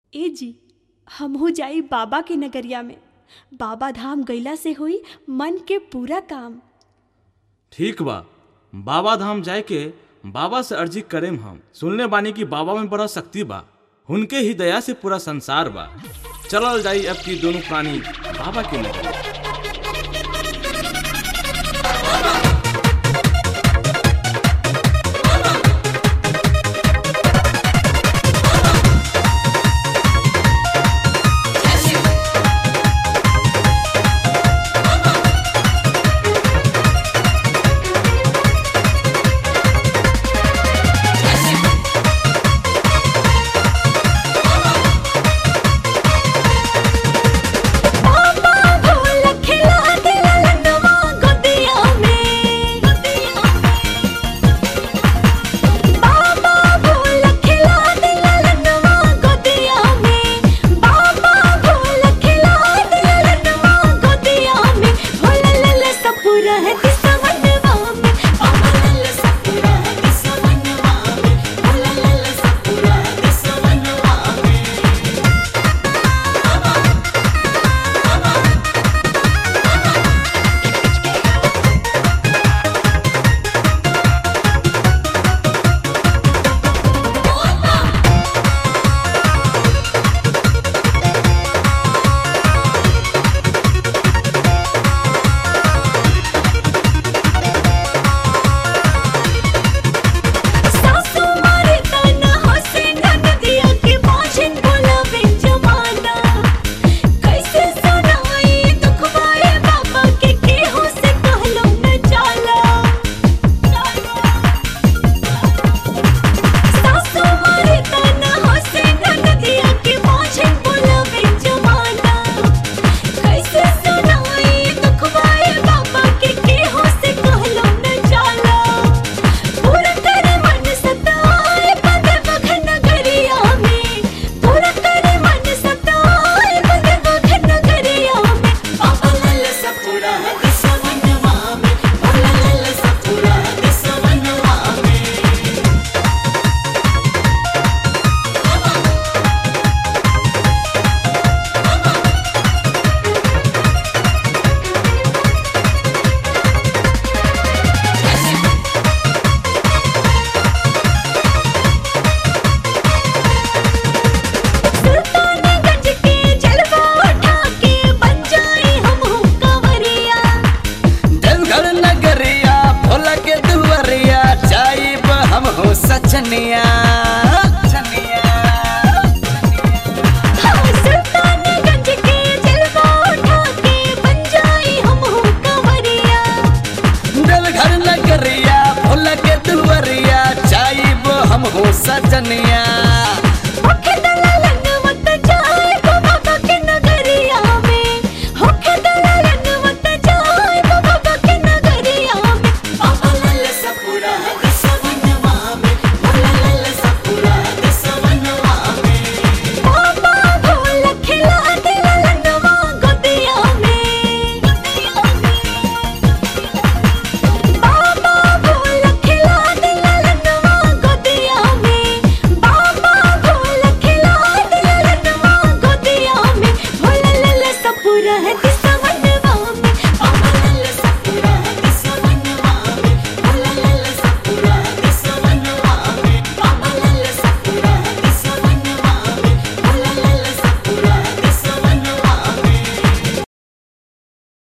ए जी हमहू जाई बाबा के नगरिया में बाबा धाम गईला से होई मन के पूरा काम ठीक बा बाबा धाम जाए के बाबा से अर्जी करेम हम सुनले बानी कि बाबा में बड़ा शक्ति बा उनके ही दया से पूरा संसार बा चलल जाई अब की दोनों प्राणी बाबा के नगरी